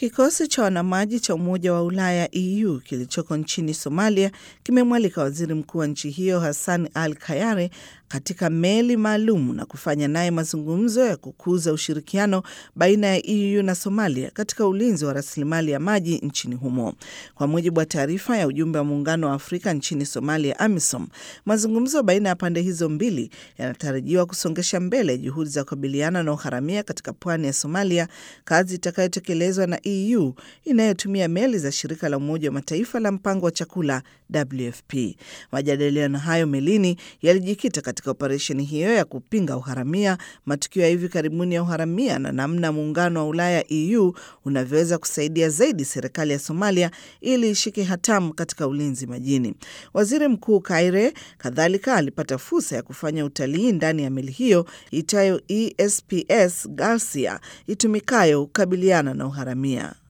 Kikosi cha wanamaji cha Umoja wa Ulaya EU kilichoko nchini Somalia kimemwalika waziri mkuu wa nchi hiyo Hassan Al Kayare katika meli maalum na kufanya naye mazungumzo ya kukuza ushirikiano baina ya EU na Somalia katika ulinzi wa rasilimali ya maji nchini humo. Kwa mujibu wa taarifa ya ujumbe wa Muungano wa Afrika nchini Somalia, AMISOM, mazungumzo baina ya pande hizo mbili yanatarajiwa kusongesha mbele juhudi za kukabiliana na uharamia katika pwani ya Somalia, kazi itakayotekelezwa na EU inayotumia meli za shirika la Umoja wa Mataifa la mpango wa chakula WFP. Majadiliano hayo melini yalijikita katika operesheni hiyo ya kupinga uharamia, matukio ya hivi karibuni ya uharamia na namna muungano wa Ulaya EU unavyoweza kusaidia zaidi serikali ya Somalia ili ishike hatamu katika ulinzi majini. Waziri Mkuu Kaire kadhalika alipata fursa ya kufanya utalii ndani ya meli hiyo itayo ESPS Garcia itumikayo kukabiliana na uharamia.